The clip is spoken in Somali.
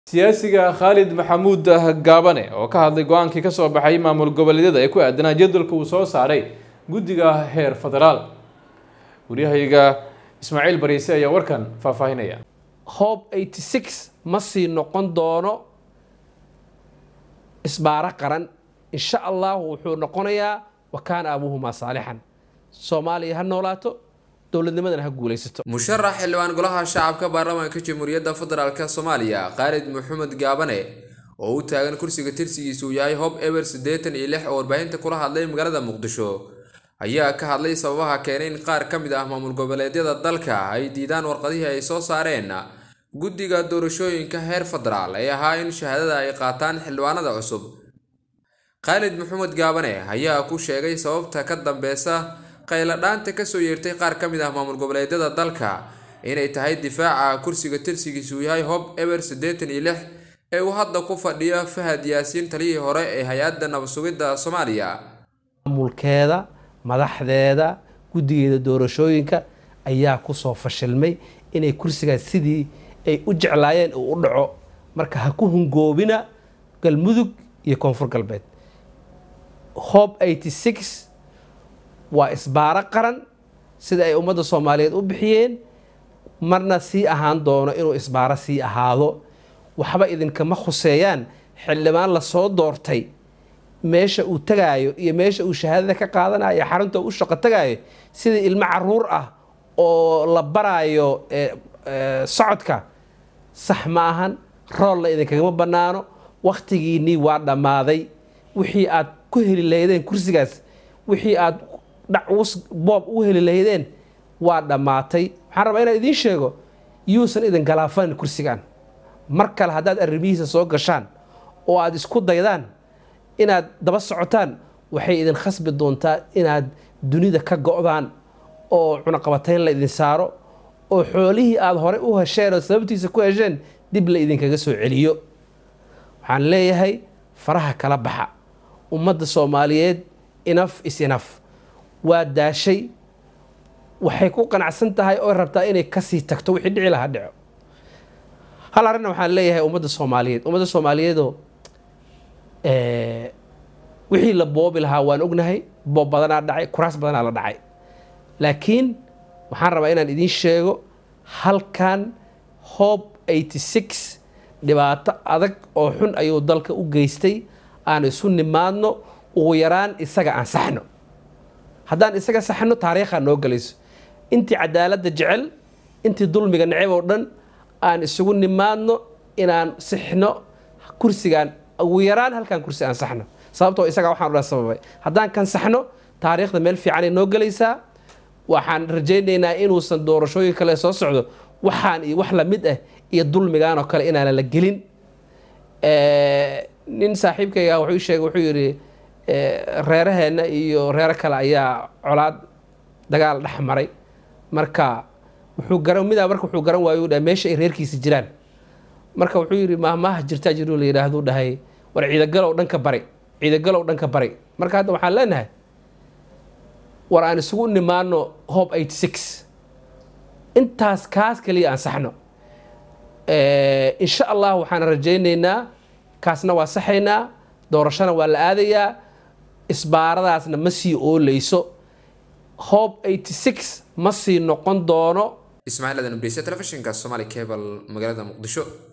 siyaasiga khaalid maxamuud gaabane oo ka hadlay go-aankii kasoo baxay maamul goboleedyada ee ku aadanaa jadwalka uu soo saaray guddiga heer federaal waryahayga ismaaciil bariise ayaa warkan faahfaahinaya hob eighty six ma sii noqon doono isbaaro qaran insha allahu wuxuu noqonayaa wa kaana abuuhumaa saalixan soomaaliya ha noolaato dowladnimadana ha guulaysato musharax xildhibaan golaha shacabka baarlamaanka jamhuuriyadda federaalk soomaaliya khaalid maxamed gaabane oo u taagan kursiga tirsigiisa uu yahay hob eber siddeetan iyo lix oo warbaahinta kula hadlay magaalada muqdisho ayaa ka hadlay sababaha keenay in qaar ka mid ah maamul goboleedyada dalka ay diidaan warqadihii ay soo saareen guddiga doorashooyinka heer federaal ee ahaa in shahaadada ay qaataan xildhibaanada cusub khaalid maxamed gaabane ayaa ku sheegay sababta ka dambeysa qayladhaanta kasoo yeertay qaar ka mid ah maamul goboleedyada dalka inay tahay difaaca kursiga tirsigiisa uu yahay hob eber siddeetan iyo lix ee uu hadda ku fadhiyo fahad yaasiin taliyihii hore ee hay-adda nabadsugidda soomaaliya maamulkeeda madaxdeeda guddigeeda doorashooyinka ayaa kusoo fashilmay inay kursigaas sidii ay u jeclaayeen uu u dhaco marka ha ku hungoobina galmudug iyo koonfur galbeed hob eighty six waa isbaaro qaran sida ay ummadda soomaaliyeed u bixiyeen marna sii ahaan doono inuu isbaaro sii ahaado waxba idinkama khuseeyaan xildhibaan lasoo doortay meesha uu tagaayo iyo meesha uu shahaadada ka qaadanayo xarunta u shaqo tagaayo sida ilmo caruur ah oo la baraayo socodka sax ma ahan roolna idinkagama bannaano wakhtigiinnii waa dhammaaday wixii aad ku heli lahaydeen kursigaas wixii aad dhacus boob u heli lahaydeen waa dhammaatay waxaan rabaa inaan idiin sheego yuusan idin galaafanin kursigan mar kale haddaad arrimihiisa soo gashaan oo aada isku daydaan inaad daba socotaan waxay idin khasbi doontaa inaad dunida ka go-daan oo cunaqabatayn la idin saaro oo xoolihii aada horey u hesheen oo sababtiisa ku hesheen dib la idinkaga soo celiyo waxaan leeyahay faraha kala baxa ummadda soomaaliyeed inaf is inaf waa daashay waxay ku qanacsan tahay oo rabtaa inay kasii tagto wixii dhici lahaa dhico hal arrinna waxaan leeyahay ummadda soomaaliyeed ummadda soomaaliyeedoo wixii la boobi lahaa waan ognahay boob badanaa dhacay kuraas badanaa la dhacay laakiin waxaan rabaa inaan idiin sheego halkan hob eighty six dhibaato adag oo xun ayuu dalka u geystay aan isu nimaadno ugu yaraan isaga aan saxno haddaan isaga saxno taariikhaa noo gelayso intii cadaaladda jecel intii dulmiga neceb oo dhan aan isugu nimaadno inaan sixno kursigaan ugu yaraan halkan kursi aan saxno sababtoo isagaa waxaan dhan sababay haddaan kan saxno taariikhda meel fiicanay noo gelaysaa waxaan rajaynaynaa inuusan doorashooyin kale soo socdo waxaan iyo wax lamid ah iyo dulmigaan oo kale inaana la gelin nin saaxiibkayga wuxuu sheegay wuxuu yidhi reeraheenna iyo reero kale ayaa colaad dagaal dhex maray marka wuxuu garan midaa marka wuxuu garan waayo dhahay meesha ay reerkiisa jiraan marka wuxuu yidhi maahmaaha jirtaa jiruu la yidhaahdu dhahay war ciidagalow dhanka bari ciidagalow dhanka bari marka hadda waxaan leenahay war aan isugu nimaano hob eighty six intaas kaas kaliya aan saxno insha allah waxaan rajaynaynaa kaasna waa saxaynaa doorashona waa la aadayaa isbaaradaasna ma sii ooleyso hob eighty six ma sii noqon doono ismaaciil adan briise telefishinka somali cable magaalada muqdisho